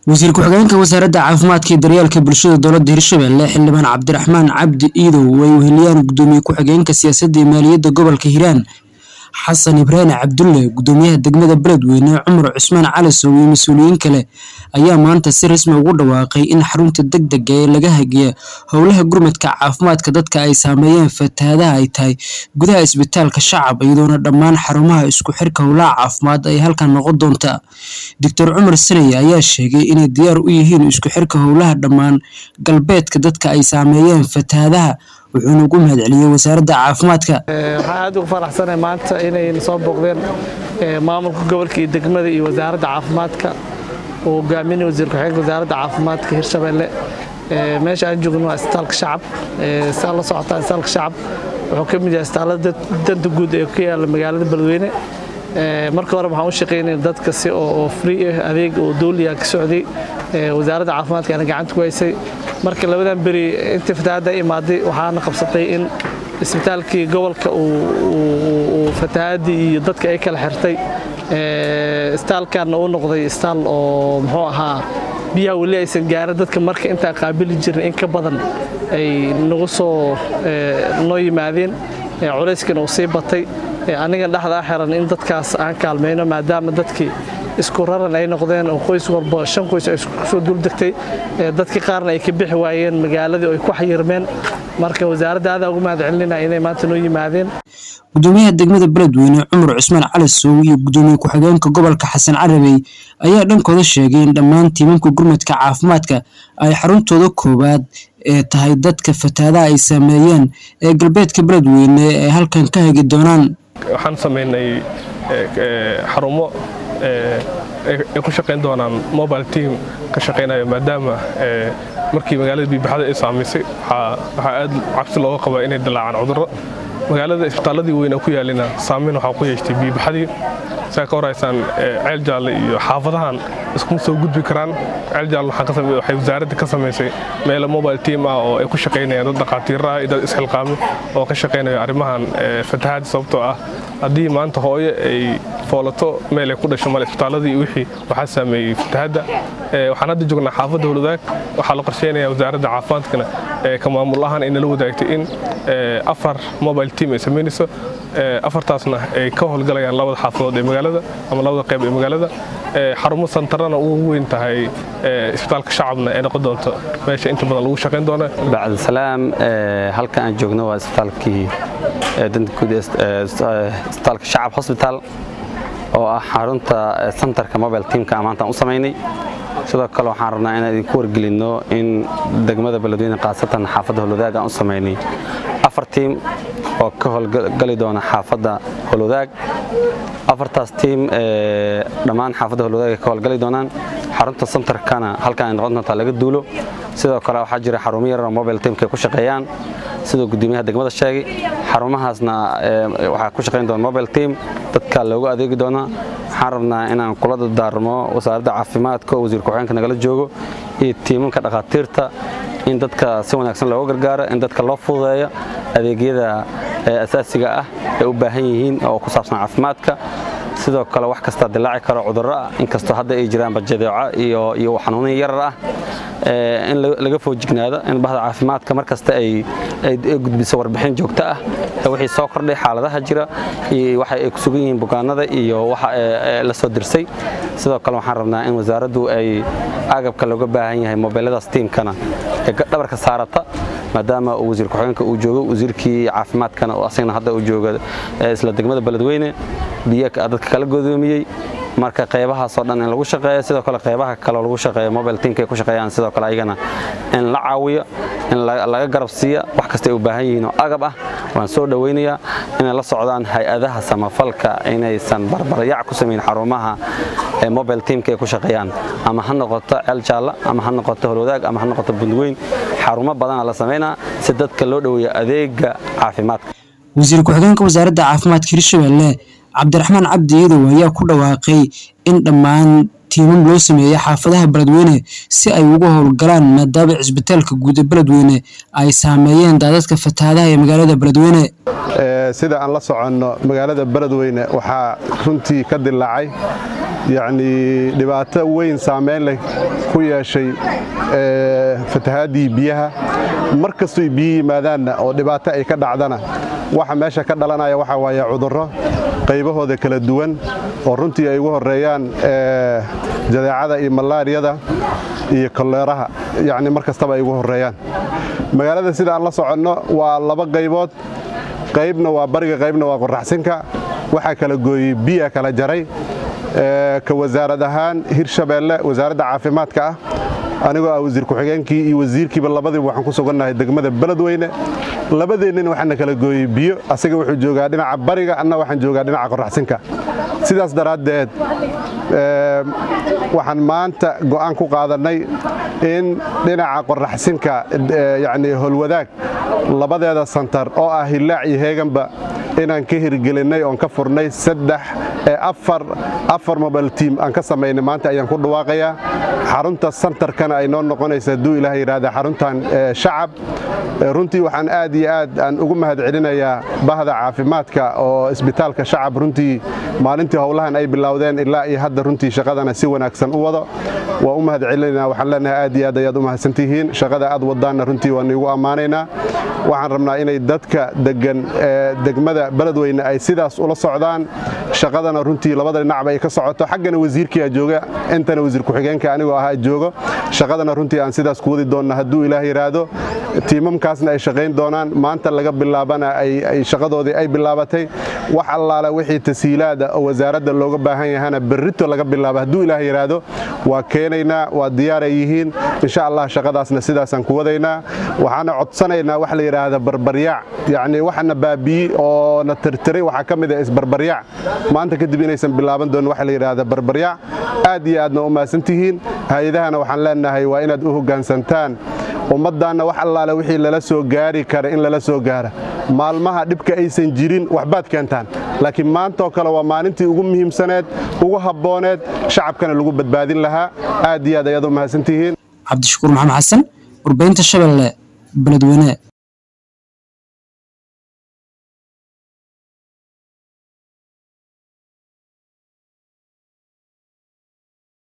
wasiir ku-xigeenka wasaaradda caafimaadka iyo daryeelka bulshada dowladda hirshabelle xildhibaan cabdiraxmaan cabdi iidow ay weheliyaan gudoomiye ku-xigeenka siyaasadda iyo maaliyadda gobolka hiiraan xasan ibraahim cabdulle gudoomiyaha degmada beledweyne cumar cusmaan calisow iyo mas-uuliyiin kale ayaa maanta si rasmi ugu dhawaaqay in xarunta degdega ee laga hagiya howlaha gurmadka caafimaadka dadka ay saameeyeen fatahaadaha ay tahay gudaha isbitaalka shacab iyadoona dhammaan xarumaha isku xirka howlaha caafimaad ay halkan noqon doonta doctor cumar sanaya ayaa sheegay inay diyaar u yihiin isku xirka howlaha dhammaan galbeedka dadka ay saameeyeen fatahaadaha wuxuuna ugu mahadceliyey wasaaradda caafimaadka waxaan aad ugu faraxsanahay maanta inay soo booqdeen maamulka gobolka iyo degmada iyo wasaaradda caafimaadka uu hogaaminaya wasiir ku-xigeenka wasaaradda caafimaadka hirshabelle meesha aan joogno waa isbitaalka shacab saa la socotaa isbitaalka shacab wuxuu ka mid yahay isbitaallada danta guud ee ku yaala magaalada beledweyne marka hore waxaan u shaqaynaya dadka si oo free ah adeeg oo dowliya ka socday wasaaradda caafimaadka ana gacanta ku haysay marka labadan beri intii fatahaadda imaaday waxaana qabsatay in isbitaalkii gobolka uu fatahaadii iyo dadka ay kala xirtay isbitaalkanna uu noqday isbitaal oo muxuu ahaa biyaha weli aysan gaarin dadka marka intaan qaabili jirin in ka badan ay nagu soo noo yimaadeen culayskana uu sii batay anigan dhexdaa xiran in dadkaas aan kaalmayno maadaama dadkii isku raran ay noqdeen oo qoys walba shan qoys ay kusoo duldegtay dadkii qaarna ay ka bixi waayeen magaaladii oo ay ku xayirmeen marka wasaaradda aadaa ugu mahad celinayna inay maanta noo yimaadeen gudoomiyaha degmada beledweyne cumar cusmaan calisow iyo gudoomiye ku-xigeenka gobolka xasan carabey ayaa dhankooda sheegay in dhammaan tiimamka gurmadka caafimaadka ay xaruntooda koowaad ee tahay dadka fatahaadaha ay saameeyeen ee galbeedka beledweyne ay halkan ka hagi doonaan waxaan samaynay xarumo ay ku shaqayn doonaan mobile team ka shaqaynayo maadaama markii magaalada biibaxada ay saamaysay waxaa aad cabsi looga qabaa inay dilaacaan cudurro magaalada isbitaalladii weyn ku yaalina saamayn waxaa ku yeeshtay biibaxadii saa ka horaysaan ceel jaalle iyo xaafadahan iskuma soo gudbi karaan ceel jaalle waxay wasaaradda ka samaysay meelo mobile team ah oo ay ku shaqaynayaan dad dhakhaatiiraha iyo dad isxilqaami oo ka shaqaynayo arrimahan fatahaad sababtoo ah haddii maanta hooyo ay foolato meel ay ku dhasho male isbitaalladii wixii waxaa saameeyey fatahaadda waxaan hadda joognaa xaafadda howladaag waxaa la qorsheynayaa wasaaradda caafimaadkana ka maamul ahaan ay nala wadaagtay in afar mobile team ay samaynayso afartaasna ay ka howlgalayaan labada xaafadood ee magaalada ama labada qayb ee magaalada xarumo santarana ugu weyn tahay isbitaalka shacabna ee noqon doonto meesha inta badan lagu shaqayn doona bacdisalaam halkan aan joogno waa isbitaalkii danta guud isbitaalka shacab hosbitaal oo ah xarunta santarka mobile teamka maantaan u samaynay sidoo kale waxaan rabnaa inaan idinku wargelinno in degmada beledweyne khaasatan xaafadda holwadaag aan u samaynay afar tiim oo ka howlgali doona xaafadda holwadaag afartaas tiim dhammaan xaafadda holwadaag ay ka howlgali doonaan xarunta santarkana halkan ay noqon doontaa laga duulo sidoo kale waxaa jira xarumo yaroo mobile teamka ay ku shaqeeyaan sidoo gudoomiyaha degmada sheegay xarumahaasna waxaa ku shaqayn doona mobile team dadka loogu adeegi doonaa waxaan rabnaa inaan kula dardaarmo wasaaradda caafimaadka oo wasiir ku-xigeenka nagala joogo iyo tiimanka dhakhaatiirta in dadka si wanaagsan looga gargaaro in dadka loo fududeeyo adeegyada asaasiga ah ay u baahan yihiin oo ku saabsan caafimaadka sidoo kale wax kastaa dilaaci karo cudurro ah inkastoo hadda ay jiraan bajadeeco iyo xanuunin yarar ah in laga foojignaado in bahda caafimaadka mar kasta ay gudbiso warbixin joogto ah wixii soo kordhay xaaladaha jira iyo waxa ay ku sugan yihiin bukaanada iyo waxa la soo dirsay sidoo kale waxaan rabnaa in wasaaraddu ay agabka looga baahan yahay mobeeladaas tiimkana ee dhabarka saarata maadaama uu wasiir ku-xigeenka uu joogo wasiirkii caafimaadkana asagna hadda uu jooga isla degmada beledweyne biyo dadka kala godoomiyey marka qaybahaasoo dhan in lagu shaqeeyo sidoo kale qaybaha kaleo lagu shaqeeyo mobile teamka ay ku shaqeeyaan sidoo kale ayagana in la caawiyo in laga garab siiya wax kasta ay u baahan yihiin oo agab ah waan soo dhowaynayaa inay la socdaan hay-adaha samafalka inaysan barbaryac ku samayn xarumaha mobile teamka ay ku shaqeeyaan ama ha noqoto ceel jaalla ama ha noqoto holwadaag ama ha noqoto bundweyn xarumo badana la samaynaa si dadka loo dhoweeyo adeega caafimaadka wasiir ku-xigeenka wasaaradda caafimaadka hirshabelle cabdiraxmaan cabdi iidow ayaa ku dhawaaqay in dhammaan tiimam loo sameeyey xaafadaha beledweyne si ay uga howlgalaan maadaama cisbitaalka guud ee beledweyne ay saameeyeen daadadka fatahaadaha ee magaalada beledweyne sida aan la soconno magaalada beledweyne waxaa runtii ka dilaacay yacnii dhibaato weyn saameyn leh ku yeeshay fatahaadii biyaha mar kastoy biyo yimaadaanna oo dhibaato ay ka dhacdana waxa meesha ka dhalanaya waxaa waaye cudurro qaybahooda kala duwan oo runtii ay ugu horreeyaan jadeecada iyo malaariyada iyo koleeraha yacni mar kastaba ay ugu horreeyaan magaalada sida aan la soconno waa laba qaybood qaybna waa bariga qaybna waa qoraxsinka waxaa kala gooyey biya kala jaray ka wasaarad ahaan hirshabeelle wasaaradda caafimaadka ah anigoo ah wasiir ku-xigeenkii iyo wasiirkiiba labadiiba waxaan ku sugannahay degmada beledweyne labadeennina waxaana kala gooyey biyo asaga wuxuu joogaa dhinaca bariga anna waxaan joogaa dhinaca qoraxsinka sidaas daraaddeed waxaan maanta go'aan ku qaadannay in dhinaca qoraxsinka yacnii holwadaag labadeeda santar oo ah hillaac iyo heeganba inaan ka hirgelinnay oon ka furnay saddex afar afar mobile tiam aan ka samaynay maanta ayaan ku dhawaaqayaa xarunta santarkana ay noo noqonaysa hadduu ilaah yidhaahda xaruntan shacab runtii waxaan aad iyo aad aan ugu mahad celinayaa bahda caafimaadka oo isbitaalka shacab runtii maalintii howlahan ay bilowdeen ilaa iyo hadda runtii shaqadana si wanaagsan u wado waa u mahad celinayna waxaan leenahay aad iyo aad ayaad u mahadsantihiin shaqada aad wadaanna runtii waan iigu ammaanaynaa waxaan rabnaa inay dadka degan degmada beledweyne ay sidaas ula socdaan shaqadana runtii labada dhinacba ay ka socoto xaggana wasiirkiia jooga intana wasiir ku-xigeenka anigoo ahaa joogo shaqadana runtii aan sidaas ku wadi doonna hadduu ilaah yidhaahdo tiimamkaasna ay shaqayn doonaan maanta laga bilaabana ay shaqadoodii ay bilaabatay wax allaala wixii tasiilaada oo wasaaradda looga baahan yahana berrito laga bilaabo hadduu ilaah yidhaahdo waa keenaynaa waa diyaaray yihiin insha allah shaqadaasna sidaasaan ku wadaynaa waxaana codsanaynaa wax la yidhaahda barbaryaac yacnii waxana baabiyi oo na tirtiray waxaa ka mid ah isbarbaryaac maanta kadib inaysan bilaaban doonin waxa la yidhaahda barbaryaac aad iyo aadna u mahadsantihiin hay-adahana waxaan leenahay waa inaad u hoggaansantaan ummaddaanna wax allaale wixii lala soo gaari kara in lala soo gaara maalmaha dhibka aysan jirin waxbaad keentaan laakiin maantaoo kale waa maalintii ugu muhiimsaneed ugu habbooneed shacabkana lagu badbaadin lahaa aad iyo aad ayaad u mahadsantihiin cabdishakuur maxamed xasan warbaynta shabeelle beledweyne